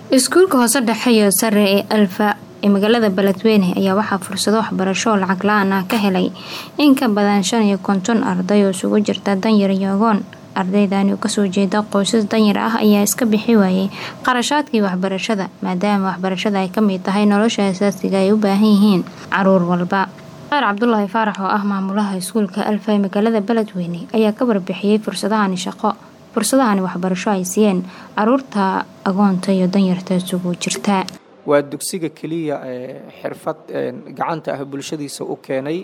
iskuulka hoose dhexe iyo sare ee alfa ee magaalada beledweyne ayaa waxaa fursado waxbarasho oo lacag la-aan ah ka helay in ka badan shan iyo konton arday oo isugu jirta danyar iyo agoon ardaydani oo kasoo jeeda qoysas danyar ah ayaa iska bixi waayay qarashaadkii waxbarashada maadaama waxbarashada ay kamid tahay nolosha asaasiga ay u baahan yihiin caruur walba qaar cabdulaahi faarax oo ah maamulaha iskuulka alfa ee magaalada beledweyne ayaa ka warbixiyey fursadahani shaqo fursadahani waxbarasho ay siiyeen caruurta agoonta iyo danyarta isugu jirta waa dugsiga keliya ee xirfad gacanta ah bulshadiisa u keenay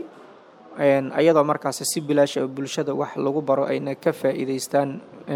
ayadoo markaasi si bilaash ah bulshada wax lagu baro ayna ka faa'iidaystaan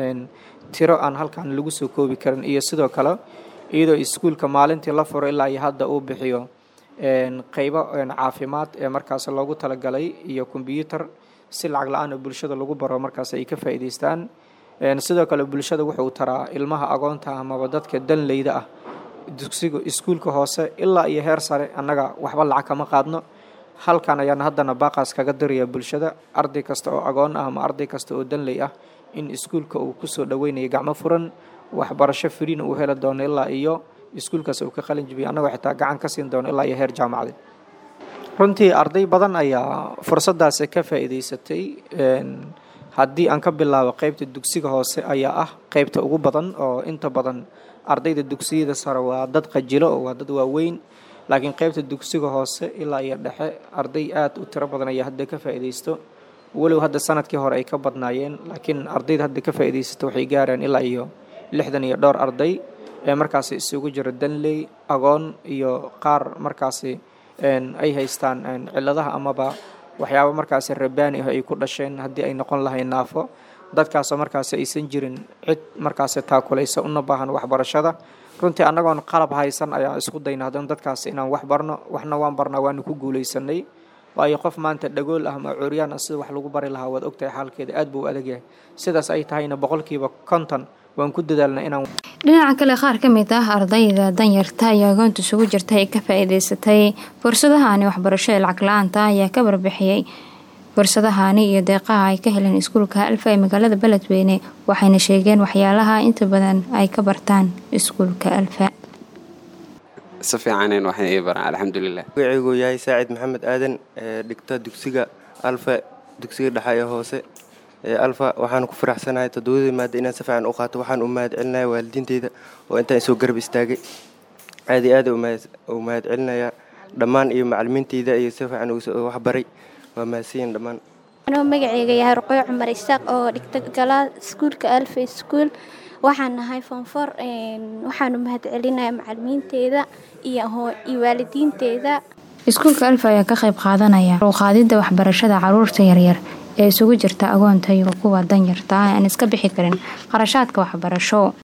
tiro aan halkan lagu soo koobi karin iyo sidoo kale iyadoo iskuulka maalintii la furo ilaa iyo hadda uu bixiyo qeybo caafimaad ee markaas loogu talagalay iyo kombyuutar si lacag la-aan oo bulshada lagu baro markaas ay ka faa'iidaystaan sidoo kale bulshada wuxuu taraa ilmaha agoonta amaba dadka danleyda ah dugsiga iskuulka hoose ilaa iyo heer sare annaga waxba lacag kama qaadno halkan ayaan haddana baaqaas kaga diraya bulshada arday kasta oo agoon ah ama arday kasta oo danley ah in iskuulka uu kusoo dhaweynayo gacmo furan waxbarasho firiina uu heli doono ilaa iyo iskuulkaas uu ka qalin jibiyo annagoo xitaa gacan ka siin doono ilaa iyo heer jaamacadeed runtii arday badan ayaa fursadaasi ka faa'iidaysatay haddii aan ka bilaabo qeybta dugsiga hoose ayaa ah qeybta ugu badan oo inta badan ardayda dugsiyada sare waa dad qajilo oo waa dad waaweyn laakiin qeybta dugsiga hoose ilaa iyo dhexe arday aad u tiro badan ayaa hadda ka faa'iidaysto walow hadda sanadkii hore ay ka badnaayeen laakiin ardayda hadda ka faa'iidaysta waxay gaaraan ilaa iyo lixdan iyo dhowr arday ee markaasi isugu jiro danley agoon iyo qaar markaasi ay haystaan ciladaha amaba waxyaaba markaasi rabaani ah ay ku dhasheen haddii ay noqon lahayn naafo dadkaasoo markaasi aysan jirin cid markaasi taakulaysa una baahan waxbarashada runtii annagoon qalab haysan ayaan isku dayna haddana dadkaasi inaan wax barno waxna waan barnaa waanu ku guulaysanay waayo qof maanta dhagool ah ama curyaan ah sida wax lagu bari lahaa waad ogtahay xaalkeeda aad buu u adag yahay sidaas ay tahayna boqolkiiba konton waan ku dadaalna inaan dhinaca kale qaar ka mid ah ardayda danyarta iyo agoonta isugu jirta ee ka faa'iidaysatay fursadahani waxbarasho ee lacag la-aanta ayaa ka warbixiyey fursadahani iyo deeqaha ay ka heleen iskuulka alfa ee magaalada beledweyne waxayna sheegeen waxyaalaha inta badan ay ka bartaan iskuulka alfa si fiicanen waxay ii baraan alxamdulilah magaceygu yahay saacid maxamed aadan ee dhigta dugsiga alfa dugsiga dhexa ee hoose ee alfa waxaan ku faraxsanahay toddobadii maada inaan si fiican u qaato waxaan u mahad celinaya waalidiinteyda oo intaan isoo garab istaagay aad iyo aad u mahad celinayaa dhammaan iyo macalimiinteyda iyo si fiican waxbaray waa mahadsanyiin dhammaan anuu magaceyga yahay ruqoyo cumar isaaq oo dhigta galaa iskuulka alfa iskuul waxaan nahay foonfor waxaanu mahad celinaya macalimiinteeda iyo waalidiinteeda iskuulka alfa ayaa ka qayb qaadanaya qaadida waxbarashada caruurta yaryar ee isugu jirta agoonta iyo kuwa danyarta ah aan iska bixi karin qarashaadka waxbarasho